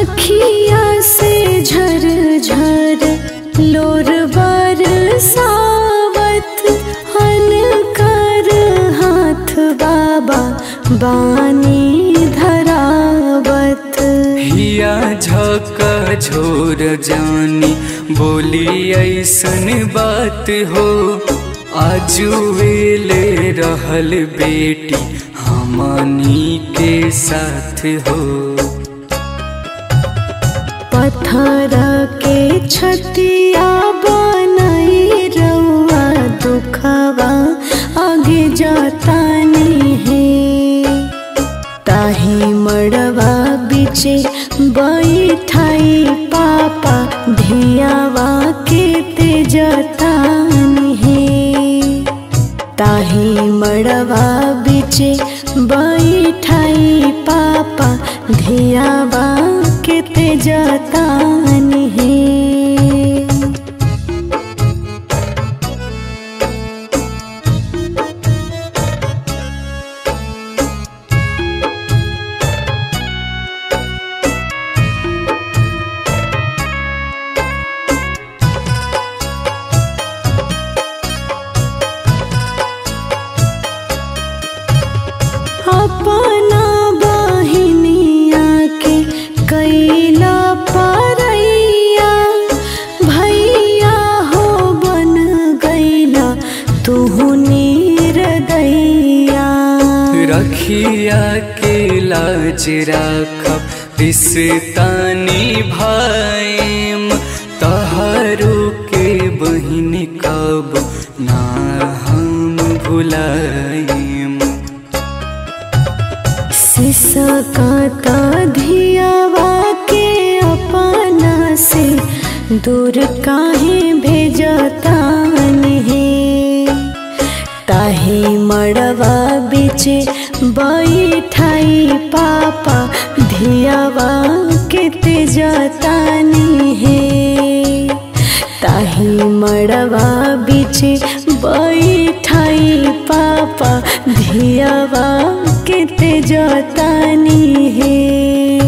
अखिया से झर झर लोर बरसावत अनकर हाथ बाबा बानी धरावत हिया झक झोर जानी बोली ऐसन बात हो आजुएले रहल बेटी हमनी के साथ हो पत्थर के छतिया बनई रउआ दुखवा आगे जातानी है ताही मड़वा बिचे बैठाई पापा धियावा के तेजतानी है ताही मड़वा बिचे बैठाई पापा धियावा के तेजतानी है अपना बहिनिया के कैला परैया भैया हो बन गैला तुहु निर्दैया रखिया के लाज राखब रिश्तानी भाईम तहारू के बहिन कब ना हम भुलाइम सिसकाता धियावा के अपना से दूर काहे भेजतान है ताही मड़वा बिचे बैठाई पापा धियावा के तेजतानी है ताही मड़वा बिचे बैठाई पापा धियावा के तेजतानी है